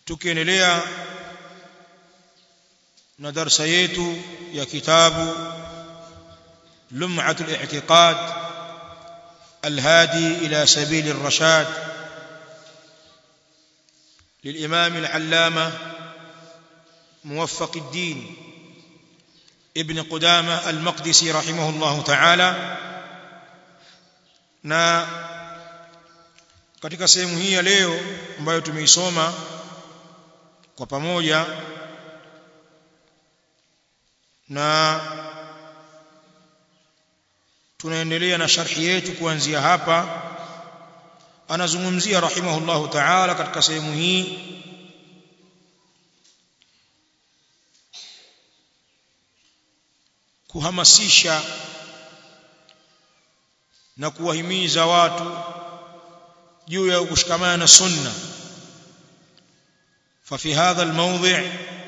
tukiendelea na darsa yetu ya kitabu lum'atul i'tiqad الهادي إلى سبيل الرشاد للإمام العلامة موفق الدين ابن قدامة المقدسي رحمه الله تعالى na katika sehemu hii ya leo ambayo tumeisoma kwa pamoja na tunaendelea na sharhi yetu kuanzia hapa anazungumzia rahimahullahu ta'ala katika sehemu hii kuhamasisha na kuwahimiza watu juu ya kushikamana na sunna ففي هذا الموضع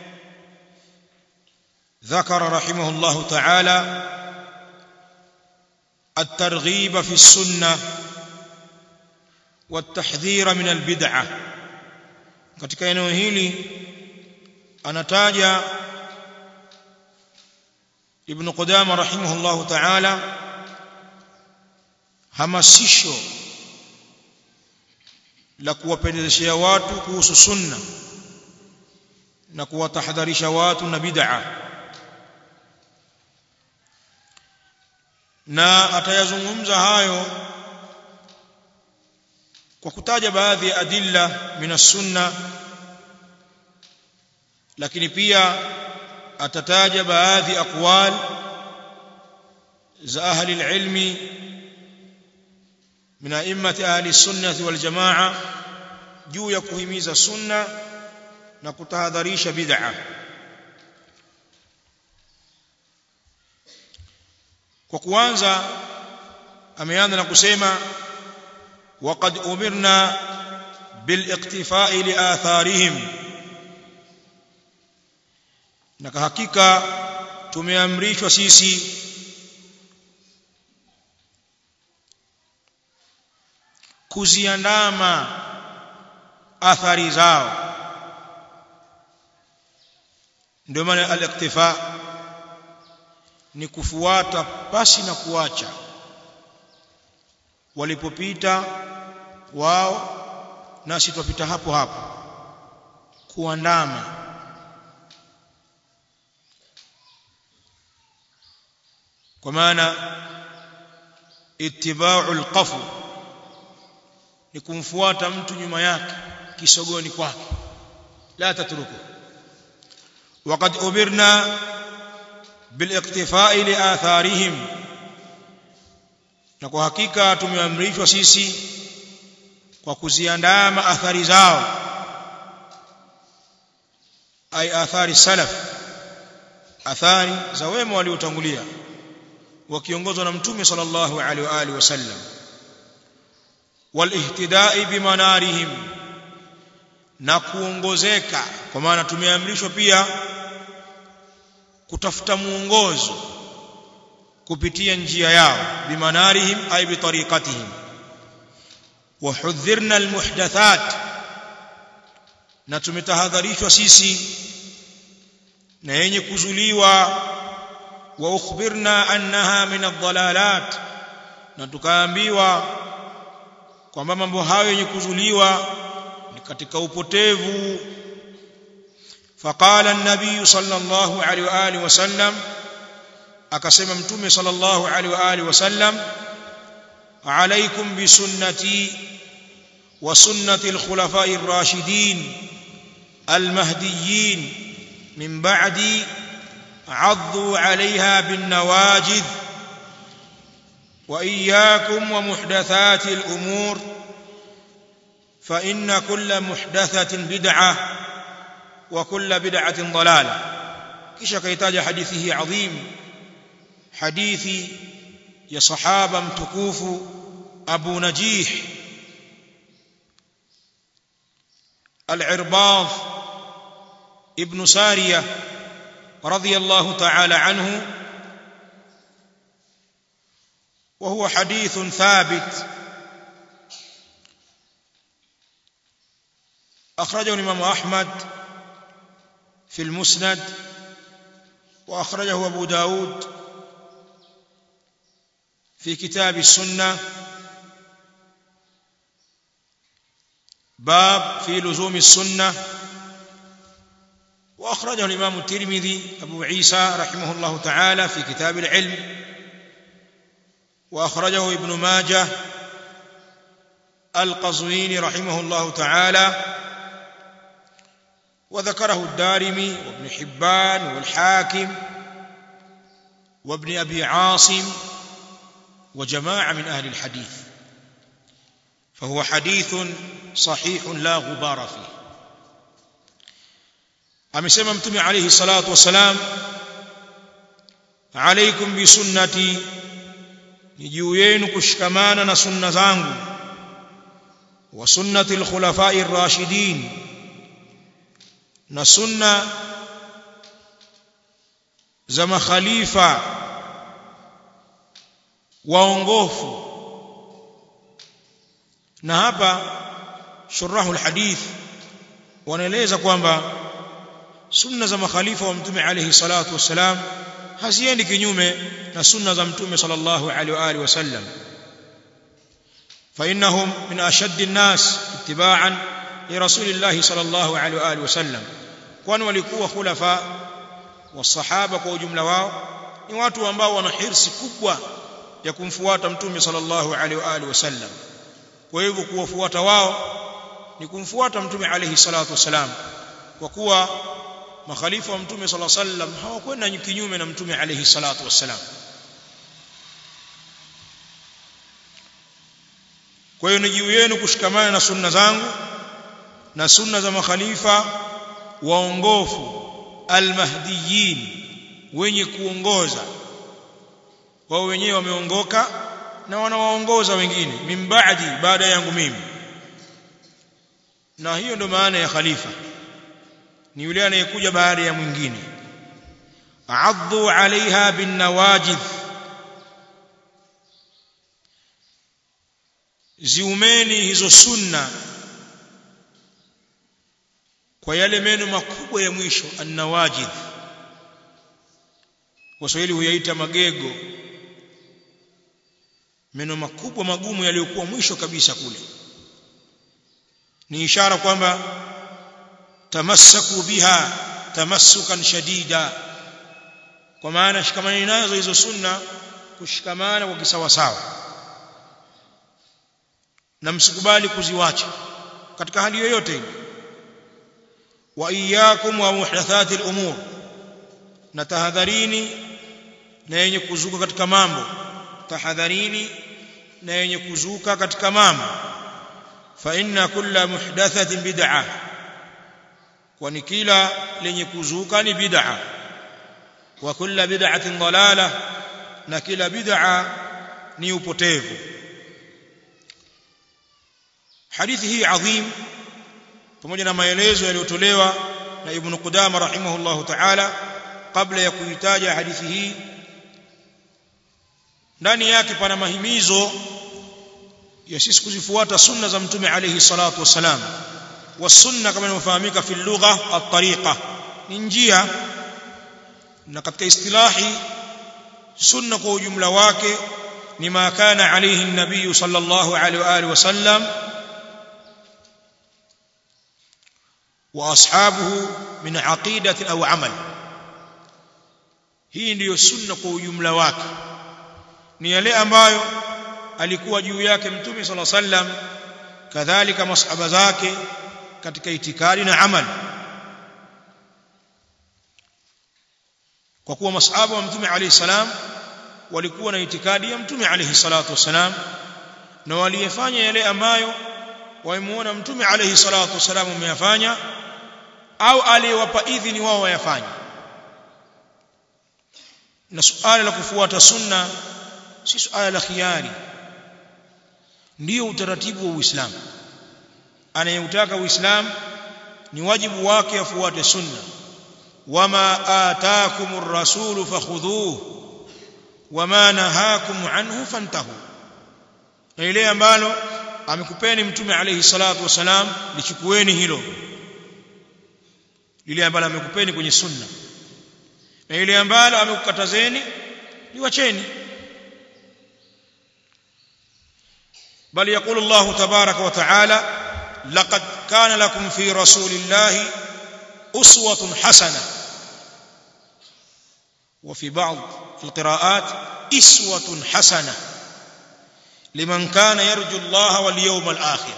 ذكر رحمه الله تعالى الترغيب في السنه والتحذير من البدعه katika eneo hili anataja ibn Qudama rahimahullah ta'ala hamasisho la kuwapendezeshea watu kuhusu sunna na kuwatahadharisha watu na bid'a na atayazungumza hayo kwa kutaja baadhi ya adilla min sunna lakini pia atataja baadhi aqwal za ahli alilmi min a'immati ahli sunnah wal jamaa juu ya kuhimiza sunna na kutahadharisha bid'a kwa kuanza ameanza na kusema وقد أمرنا بالاقتفاء لآثارهم na hakika tumeamrishwa sisi kuziandama athari zao ndio maana al-iktifa ni kufuata pasi na kuacha walipopita wao nasi tupita hapo hapo kuandama kwa maana ittiba'u alqafu ni kumfuata mtu nyuma yake kisogoni kwake la tatruku وقد أمرنا بالاقتفاء لآثارهم na kwa hakika tumeamrishwa sisi kwa kuziandama athari zao ay athari salaf athari za wema waliotangulia wakiongozwa na mtume sallallahu alaihi wa alihi wasallam walihtida'i bimanarihim na kuongozeka kwa maana tumeamrishwa pia kutafuta muongozo kupitia njia yao bimanarihim ay bitariqatihim وحذرنا المحدثات na tumetahadharishwa sisi na yenye kuzuliwa wa ukhbirna annaha min ad-dalalat na tukaambiwa kwamba mambo hayo yenye kuzuliwa ni katika upotevu faqala an-nabiy sallallahu alaihi wa alihi wasallam akasema mtume sallallahu alaihi wa alihi wasallam عليكم بسنتي وسنة الخلفاء الراشدين المهديين من بعدي عضوا عليها بالنواجذ وإياكم ومحدثات الأمور فإن كل محدثة بدعة وكل بدعة ضلالة كيش كيتاج حديثه عظيم حديث ya sahaba mtukufu Abu Najih Al-Irbad ibn Sariya radiyallahu ta'ala anhu وهو حديث ثابت أخرجه الإمام أحمد في المسند وأخرجه أبو داود في كتاب السنة باب في لزوم السنة وأخرجه الإمام الترمذي أبو عيسى رحمه الله تعالى في كتاب العلم وأخرجه ابن ماجه القزويني رحمه الله تعالى وذكره الدارمي وابن حبان والحاكم وابن أبي عاصم وجماعة من أهل الحديث فهو حديث صحيح لا غبار فيه amesema mtume alayhi salatu wasalam alaikum bisunnati ni juu yenu kushikamana na sunna zangu wa sunnati alkhulafai rashidin na sunna za makhalifa waongofu na hapa shurahu alhadith wanaeleza kwamba sunna za makhalifa wa mtume alayhi salatu wassalam haziendi kinyume na sunna za mtume sallallahu alaihi wa alihi wasallam فإنهم من أشد الناس اتباعا لرسول الله صلى الله عليه وآله وسلم kwani walikuwa khulafa wasahaba kwa ujumla wao ni watu ambao wana hirsi kubwa ya kumfuata mtume sallallahu alaihi wa alihi wasallam kwa hivyo kuwafuata wao ni kumfuata mtume alaihi salatu wasalam kwa kuwa makhalifa wa mtume sallallahu alaihi wasallam hawakwenda kinyume na mtume alaihi salatu wasalam kwa hiyo ni juu yenu kushikamana na sunna zangu na sunna za makhalifa waongofu almahdiyin wenye kuongoza wao wenyewe wameongoka na wanawaongoza wengine min ba'di baada yangu mimi na hiyo ndo maana ya khalifa ni yule anayekuja baada ya mwingine addu alaiha bin nawajidh ziumeni hizo sunna kwa yale meno makubwa ya mwisho annawajidh waswahili huyaita magego meno makubwa magumu yaliyokuwa mwisho kabisa kule ni ishara kwamba tamassaku biha tamassukan shadida kwa maana shikamani nazo hizo sunna kushikamana kwa kisawasawa na msikubali kuziwacha katika hali yoyote ile wa iyyakum wa muhdathati al-umur na tahadharini na yenye kuzuka katika mambo tahadharini na yenye kuzuka katika mambo fa inna kulla muhdathatin bid'ah kwani kila lenye kuzuka ni bid'a wa kulla bid'atin dalala na kila bid'a ni upotevu hadithi hii adhim pamoja na maelezo yaliyotolewa na ibn Qudama rahimahullahu ta'ala kabla ya kuitaja hadithi hii ndani yake pana mahimizo ya sisi kuzifuata sunna za mtume alayhi salatu wassalam والسنه كما inafahamika fi lugha at-tariqa ni njia na katika istilahi sunna kwa ujumla wake ni ma kana alayhi an-nabiy sallallahu alayhi wa alihi wasallam wa ashabuhu min aqidatin aw amal hii ndiyo sunna kwa ujumla wake ni yale ambayo alikuwa juu yake mtume sallallahu alayhi wasallam kadhalika masahaba zake katika itikadi na amali kwa kuwa masahaba wa mtume alayhi salam walikuwa na itikadi ya mtume alayhi salatu wasalam na waliyefanya yale ambayo waimuona mtume alayhi salatu wasalam ameyafanya au aliyewapa idhini wao wayafanye na suala la kufuata sunna si suala la khiari ndio utaratibu wa Uislamu anayeutaka Uislamu ni wajibu wake afuate sunna wama ataakumur rasul fakhudhuhu wama nahakum anhu fantahu na ile ambalo amekupeni mtume alayhi salatu wasalam lichukueni hilo lile ambalo amekupeni kwenye sunna na ile ambalo amekukatazeni liwacheni بل يقول الله تبارك وتعالى لقد كان لكم في رسول الله أسوة حسنة وفي بعض القراءات إسوة حسنة لمن كان يرجو الله واليوم الآخر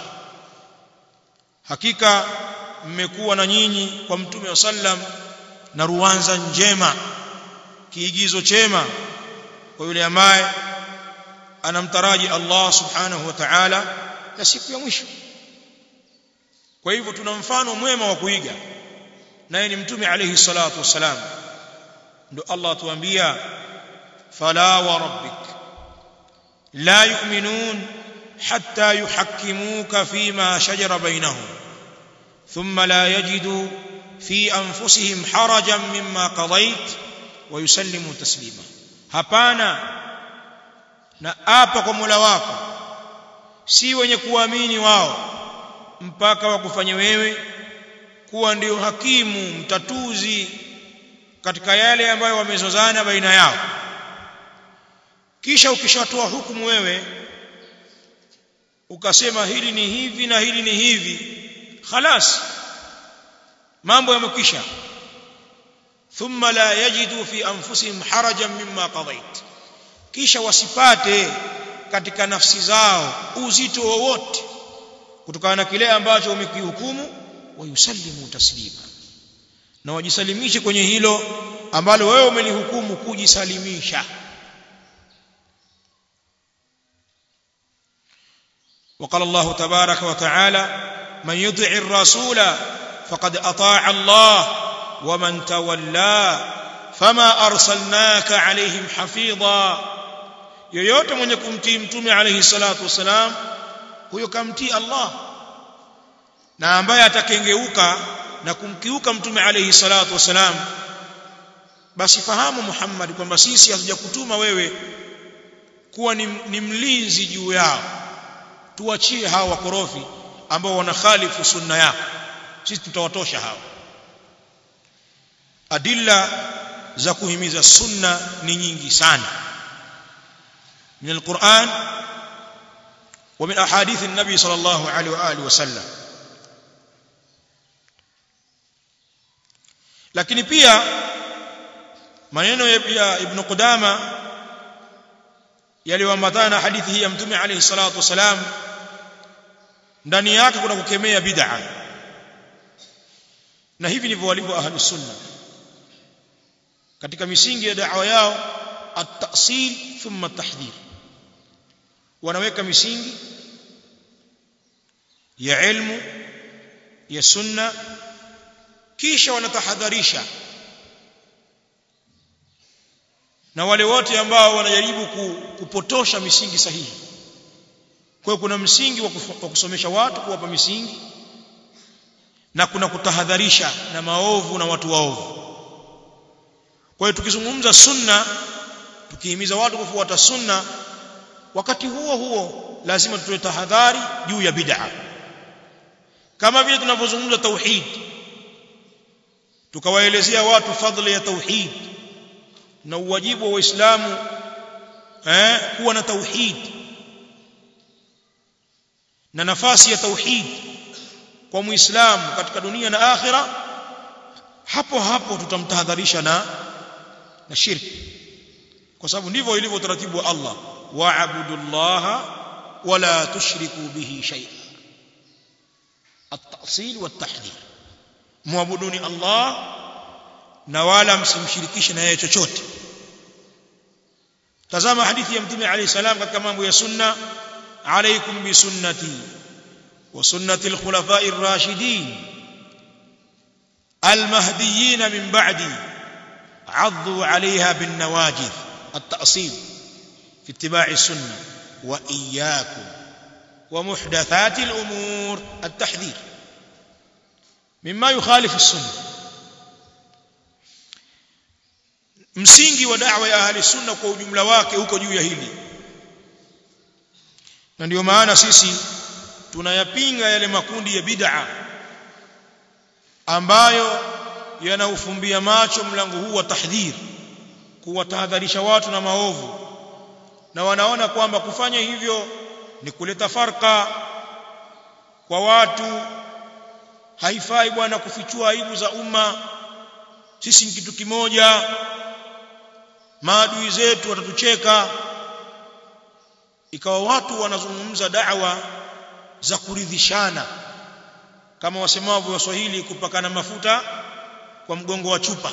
حقيقة mmekuwa na nyinyi kwa mtume wa sallam na ruanza njema kiigizo chema kwa yule ambaye anamtaraji Allah subhanahu wa ta'ala na siku ya mwisho kwa hivyo tuna mfano mwema wa kuiga naye ni mtume alayhi salatu wasalam ndo Allah atuambia fala wa rabbik la yu'minun hatta yuhakkimuka fima shajara bainahum thumma la yajidu fi anfusihim harajan mimma qadait wa yusallimu taslima hapana na apa kwa Mola wako si wenye kuamini wao mpaka wakufanye wewe kuwa ndio hakimu mtatuzi katika yale ambayo wamezozana baina yao kisha ukishatoa hukumu wewe ukasema hili ni hivi na hili ni hivi khalas mambo yamekwisha thumma la yajidu fi anfusihim harajan mimma qadait kisha wasipate katika nafsi zao uzito wowote kutokana na kile ambacho umekihukumu wayusallimu taslima na wajisalimishe kwenye hilo ambalo wewe umelihukumu kujisalimisha وقال الله تبارك وتعالى من يطع الرسول فقد اطاع الله ومن تولى فما ارسلناك عليهم حفيظا yoyote mwenye kumtii mtume alayhi salatu wasalam huyo kamtii Allah na ambaye atakengeuka na kumkiuka mtume alayhi salatu wasalam basi fahamu Muhammad kwamba sisi hatujakutuma wewe kuwa ni, ni mlinzi juu yao tuachie hawa wakorofi ambao wanakhalifu sunna yako sisi tutawatosha hao adilla za kuhimiza sunna ni nyingi sana من القرآن ومن أحاديث النبي صلى الله عليه وآله وسلم lakini pia maneno ya Ibn Qudama yaliyoambatana na hadithi hii ya Mtume alayhi salatu wasalam ndani yake kuna kukemea bid'a na hivi ndivyo walivyo ahli sunna katika misingi ya da'wa yao at-ta'sil thumma at-tahdhir wanaweka misingi ya ilmu ya sunna kisha wanatahadharisha na wale wote ambao wanajaribu kupotosha misingi sahihi kwa kuna msingi wa kusomesha watu kuwapa misingi na kuna kutahadharisha na maovu na watu waovu kwa hiyo tukizungumza sunna tukihimiza watu kufuata sunna wakati huo huo lazima tutoe tahadhari juu ya bid'a kama vile tunavyozungumza tauhid tukawaelezea watu fadhila ya tauhid na uwajibu wa waislamu eh kuwa na tauhid na nafasi ya tauhid kwa muislamu katika dunia na akhira hapo hapo tutamtahadharisha na na shirki kwa sababu ndivyo ilivyo utaratibu wa Allah wa'budu Allah wala tushriku bihi shay'a at-ta'sil wa at-tahdhir muabuduni Allah na wala msimshirikishe na yeye chochote tazama hadithi ya mtume alayhi salam katika mambo ya sunna alaykum bi sunnati wa sunnati al-khulafa'i ar-rashidin al-mahdiyyin min ba'di 'addu 'alayha bin nawajid at-ta'sil في اتباع السنة وإياكم ومحدثات الأمور التحذير مما يخالف السنة msingi wa da'wa ya ahli sunna kwa ujumla wake huko juu ya hili na ndio maana sisi tunayapinga yale makundi ya bid'a ambayo yanaufumbia macho mlango huu wa tahdhir kuwatahadharisha watu na maovu na wanaona kwamba kufanya hivyo ni kuleta farka kwa watu haifai bwana kufichua aibu za umma sisi ni kitu kimoja maadui zetu watatucheka ikawa watu wanazungumza da'wa za kuridhishana kama wasemavyo waswahili kupakana mafuta kwa mgongo wa chupa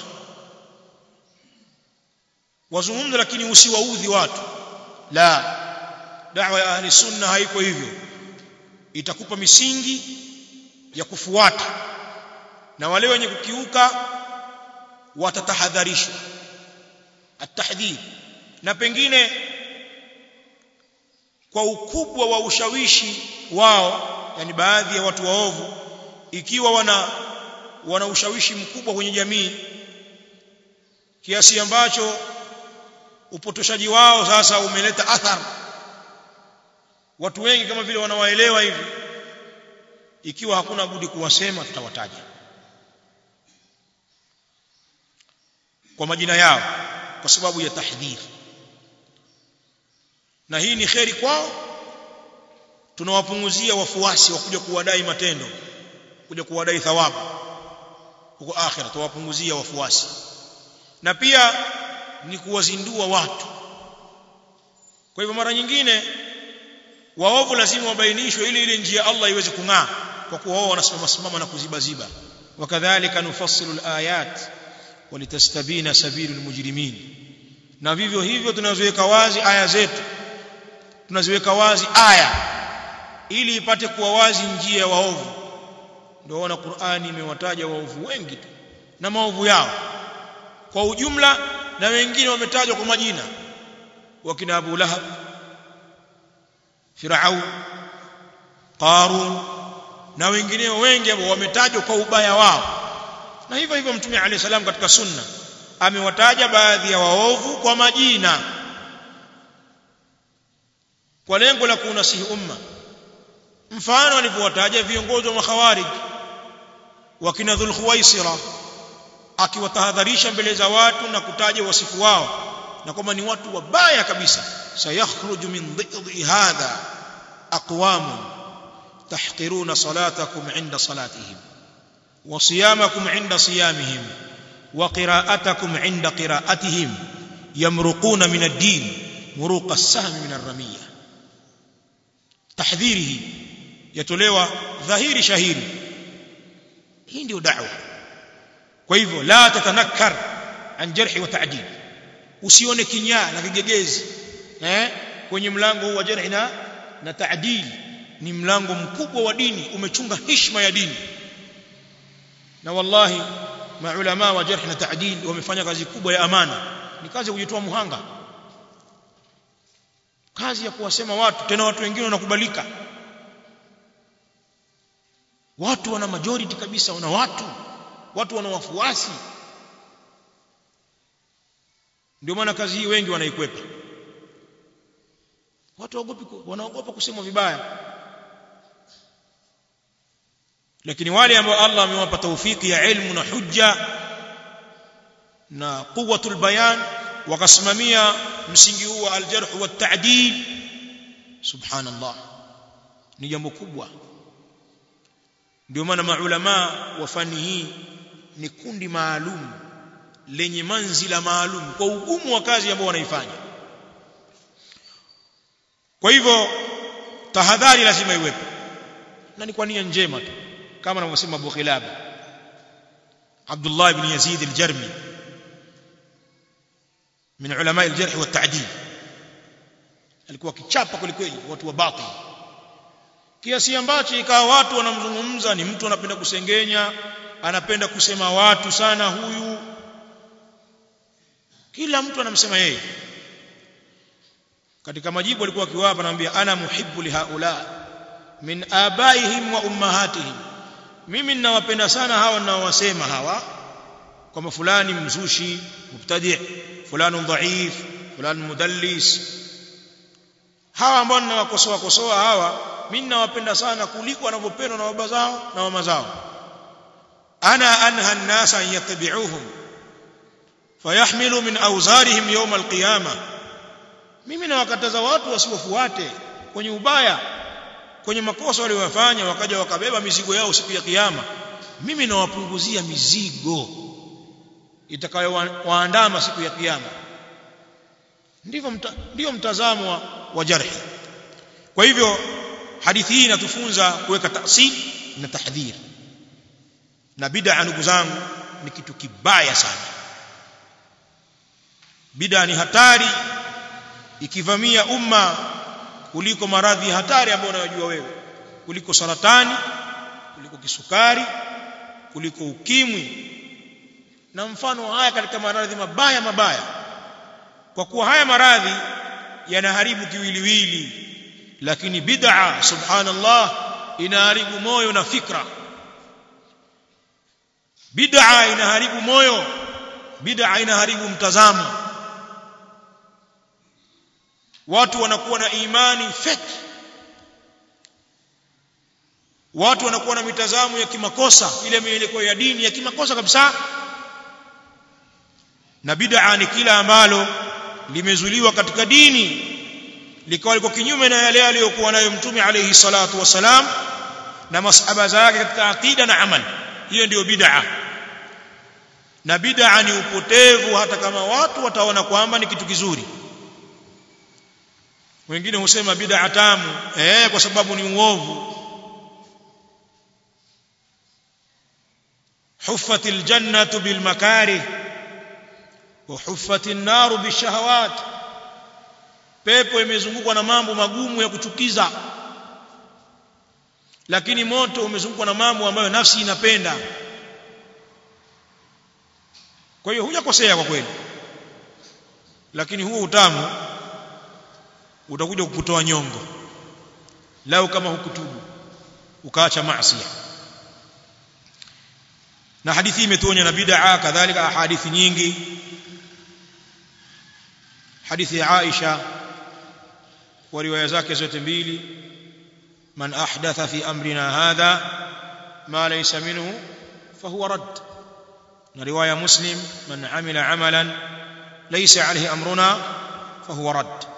wazungumza lakini usiwaudhi watu la da'wa ya ahli sunna haiko hivyo itakupa misingi ya kufuata na wale wenye kukiuka watatahadharishwa atahdhir na pengine kwa ukubwa wa ushawishi wao yani baadhi ya watu waovu ikiwa wana wana ushawishi mkubwa kwenye jamii kiasi ambacho upotoshaji wao sasa umeleta athari watu wengi kama vile wanawaelewa hivi ikiwa hakuna budi kuwasema tutawataja kwa majina yao kwa sababu ya tahdhir na hii ni kheri kwao tunawapunguzia wafuasi wa kuja kuwadai matendo kuja kuwadai thawabu huko akhira tuwapunguzia wafuasi na pia ni kuwazindua watu kwa hivyo mara nyingine waovu lazima wabainishwe ili ile njia Allah iweze kung'aa kwa kuwa wao wanasimama simama na kuzibaziba wakadhalika nufassilu alayat walitastabina sabilul mujrimin na vivyo hivyo tunaziweka wazi aya zetu tunaziweka wazi aya ili ipate kuwa wazi njia ya waovu ndio wana Qur'ani imewataja waovu wengi tu na maovu yao kwa ujumla na wengine wametajwa kwa majina wakina Abu Lahab Firaun Qarun na wengineo wengi ambao wametajwa kwa ubaya wao na hivyo hivyo mtume alayhi salam katika sunna amewataja baadhi ya waovu kwa majina kwa lengo la kuunasihi umma mfano alivyowataja viongozi wa makhawarij wakina dhul khuwaisira akiwatahadharisha mbele za watu na kutaja wasifu wao na kwamba ni watu wabaya kabisa sayakhruju min dhidhi hadha aqwam tahqiruna salatakum inda salatihim wa siyamakum inda siyamihim wa qira'atakum inda qira'atihim yamruquna min ad-din muruqa as-sahm min ar-ramiyah tahdhirihi yatolewa dhahiri shahiri hii ndio da'wa kwa hivyo la tatanakkar an jarhi wa ta'dil usione kinyaa na kigegezi eh kwenye mlango huu wa jarhi na na ta'dil ni mlango mkubwa wa dini umechunga heshima ya dini na wallahi maulama wa jarh na ta'dil wamefanya kazi kubwa ya amana ni kazi ya kujitoa muhanga kazi ya kuwasema watu tena watu wengine wanakubalika watu wana majority kabisa wana watu watu wana wafuasi ndio maana kazi hii wengi wanaikwepa watu waogopi wanaogopa kusema vibaya lakini wale ambao Allah amewapa taufiki ya ilmu na hujja na quwwatul bayan wakasimamia msingi huu wa aljarh wa ta'dil subhanallah ni jambo kubwa ndio maana maulama wa fani hii ni kundi maalum lenye manzila maalum kwa ugumu wa kazi ambao wanaifanya kwa hivyo tahadhari lazima iwepo na ni kwa nia njema tu kama anavyosema Abu Khilab Abdullah ibn Yazid al-Jarmi min ulama al-jarh wa at-ta'dil alikuwa kichapa kweli watu wa batil kiasi ambacho ikawa watu wanamzungumza ni mtu anapenda kusengenya anapenda kusema watu sana huyu kila mtu anamsema yeye katika majibu alikuwa akiwapa anamwambia ana muhibbu li haula min abaihim wa ummahatihim mimi ninawapenda sana hawa ninaowasema hawa kwamba fulani mzushi mubtadi fulani dhaif fulani mudallis hawa ambao ninawakosoa kosoa hawa mimi nawapenda sana kuliko wanavyopendwa na baba zao na mama zao ana anha an-nasa an yattabi'uhum fayahmilu min awzarihim yawm al-qiyamah mimi nawakataza watu wasiwafuate kwenye ubaya kwenye makosa waliyofanya wakaja wakabeba mizigo yao siku ya kiyama mimi nawapunguzia mizigo itakayowaandama siku ya kiyama ndivyo mta, ndio mtazamo wa, wa jarhi kwa hivyo hadithi hii inatufunza kuweka tasil na tahdhir na bid'a ndugu zangu ni kitu kibaya sana bid'a ni hatari ikivamia umma kuliko maradhi hatari ambayo unayojua wewe kuliko saratani kuliko kisukari kuliko ukimwi na mfano haya katika maradhi mabaya mabaya kwa kuwa haya maradhi yanaharibu kiwiliwili lakini bid'a subhanallah inaharibu moyo na fikra bid'a inaharibu moyo bid'a inaharibu mtazamo watu wanakuwa na imani feki watu wanakuwa na mitazamo ya kimakosa ile mielekeo ya dini ya kimakosa kabisa na bid'a ni kila ambalo limezuliwa katika dini likawa liko kinyume na yale aliyokuwa nayo mtume alayhi salatu wasalam na masahaba zake katika aqida na amal hiyo ndiyo bid'a na bid'a ni upotevu hata kama watu wataona kwamba ni kitu kizuri wengine husema bid'a tamu eh kwa sababu ni uovu حفت الجنة بالمكاره وحفت النار بالشهوات pepo imezungukwa na mambo magumu ya kuchukiza lakini moto umezungukwa na mambo ambayo nafsi inapenda kwa hiyo hujakosea kwa kweli lakini huo utamu utakuja kukutoa nyongo lau kama hukutubu ukaacha maasi na hadithi imetuonya na bid'a kadhalika hadithi nyingi hadithi ya Aisha kwa riwaya zake zote mbili man ahdatha fi amrina hadha ma laysa minhu fahuwa rad na riwaya muslim man amila amalan laysa alayhi amruna fahuwa rad